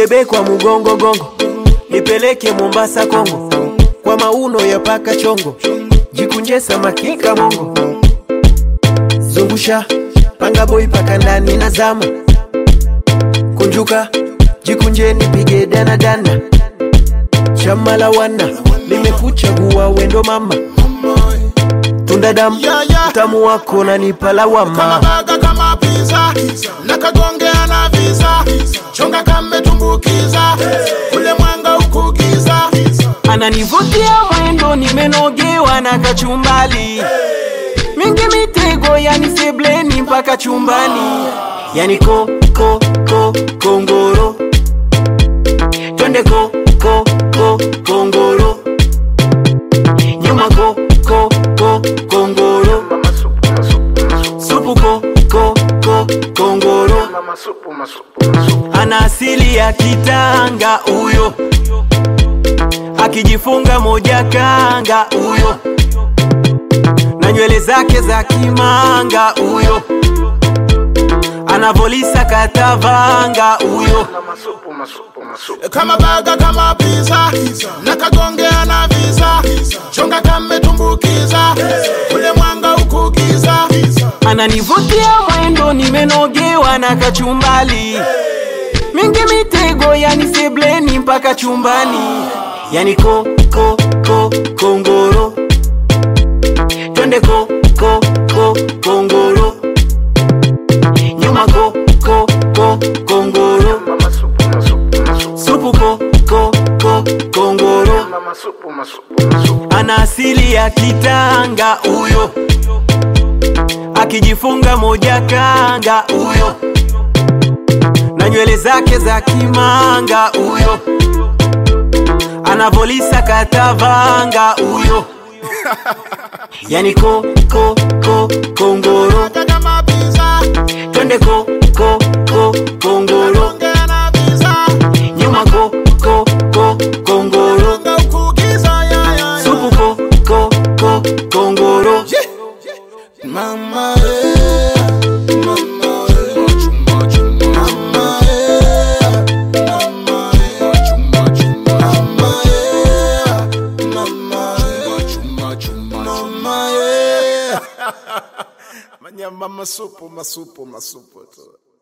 nibebe kwa mugongo gongo, nipeleke Mombasa Kongo, kwa mauno ya paka chongo, jikunje samaki kamongo, zungusha panga boy paka ndani na zama, kunjuka jikunje nipige dana dana, chama la wana nimekuchagua wendo mama, tunda damu Yeah, yeah. utamu wako nanipa kama lawama, baga kama pizza na kagongea na visa chonga kametumbukiza ule mwanga ukugiza ananivutia mwendo, nimenogewa na kachumbali mingi mitego, yani sebleni mpaka chumbani, yani ko ko ko kongoro, twende ko ko ko kongoro, nyuma ko ko ko kongoro, supu ko ko ko kongoro, ana asili ya Kitanga huyo, akijifunga moja kanga huyo, na nywele zake za kimanga huyo, anavolisa katavanga huyo, kama baga kama pizza na kagongea na visa chonga kametumbukiza ule mwanga ukugiza ananivutia mwendo, nimenogewa na kachumbali mingi mitego, yani sebleni mpaka chumbani, yani ko ko ko kongoro, twende ko ko ko kongoro, nyuma ko ko ko kongoro, supu ko ko ko kongoro, ana asili ya Kitanga huyo, akijifunga moja kanga huyo, na nywele zake za kimanga huyo, anavolisa katavanga huyo, yani ko ko ko kongoro, baga kama pizza twende ko ko ko kongoro, kagongea na visa nyuma ko ko ko kongoro, mwanga ukugiza ya, ya, ya. supu ko ko ko kongoro. Mama, eh, mama, eh, mama, eh, mama, eh, mama, eh, mama, eh, mama, eh. Manyamba masupu masupu masupu tu